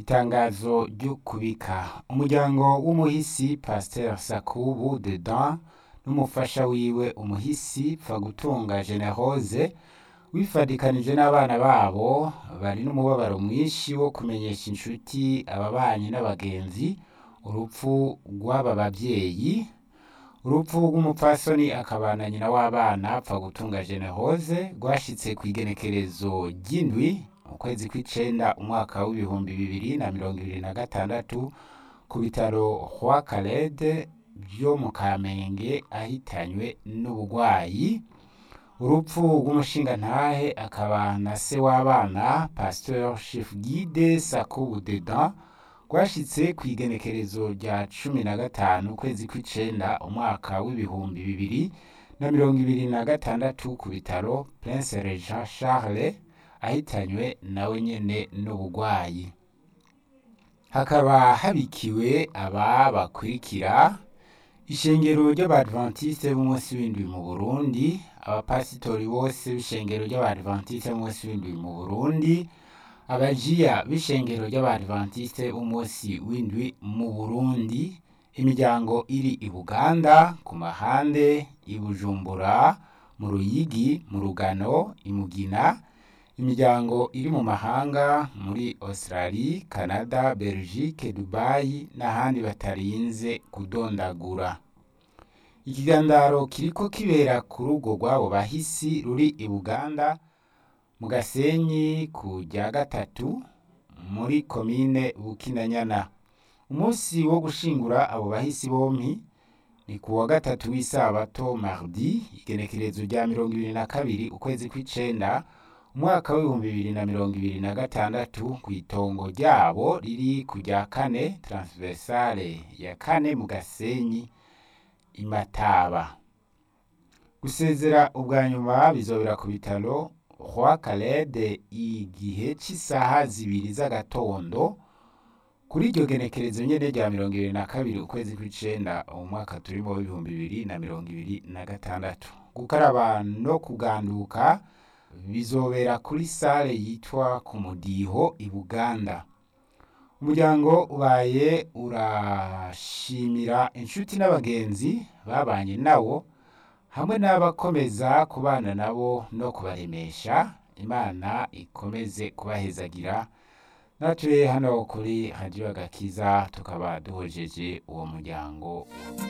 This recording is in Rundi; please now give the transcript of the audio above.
itangazo ryo kubika umuryango w'umuhisi pasteur sakubu dedan n'umufasha wiwe umuhisi pfagutunga generose wifadikanije n'abana babo bari n'umubabaro mwinshi wo kumenyesha inshuti ababanyi n'abagenzi urupfu rw'aba bavyeyi urupfu rw'umupfasoni akabana nyina w'abana pfagutunga generose rwashitse kw'igenekerezo ry'indwi ukwezi kw'icenda umwaka w'ibihumbi bibiri na mirongo ibiri na gatandatu ku bitaro Roi Calede vyo mu Kamenge ahitanywe n'ubugwayi urupfu rw'umushingantahe akaba na se w'abana pasteur chef guide Sakubu Dedan rwashitse kw'igenekerezo rya cumi na gatanu ukwezi kw'icenda umwaka w'ibihumbi bibiri na mirongo ibiri na gatandatu ku bitaro Prince Regent Charles ahitanywe nawe nyene n'ubugwayi hakaba habikiwe aba bakurikira ishengero ry'abadventiste b'umunsi w'indwi mu Burundi abapasitori bose b'ishengero ry'abadventiste b'umunsi w'indwi mu Burundi abajiya b'ishengero ry'abadventiste b'umunsi w'indwi mu Burundi imiryango iri i Buganda ku mahande i Bujumbura mu Ruyigi mu Rugano i Mugina imiryango iri mu mahanga muri Australie, Canada, Belgique, Dubai n'ahandi batarinze kudondagura ikigandaro kiriko kibera ku rugo rw'abo bahisi ruri i Buganda mu Gasenyi ku rya gatatu muri komine Bukinanyana umunsi wo gushingura abo bahisi bompi ni ku wa gatatu w'isabato mardi igenekerezo rya mirongo ibiri na kabiri ukwezi kw'icenda umwaka w'ibihumbi bibiri na mirongo ibiri na gatandatu kw'itongo ryabo riri ku rya kane transversale ya kane mu Gasenyi i Mataba gusezera ubwa nyuma bizobera ku bitaro Roi Calede igihe c'isaha zibiri z'agatondo kuri iryo genekerezo nyene rya mirongo ibiri na kabiri ukwezi kw'icenda umwaka turimo w'ibihumbi bibiri na mirongo ibiri na gatandatu gukaraba no kuganduka bizobera kuri sale yitwa ku mudiho i Buganda umuryango ubaye urashimira inshuti n'abagenzi babanye nawo hamwe n'abakomeza kubana nabo no kubaremesha imana ikomeze kubahezagira natwe hano kuri radio agakiza tukaba duhojeje uwo muryango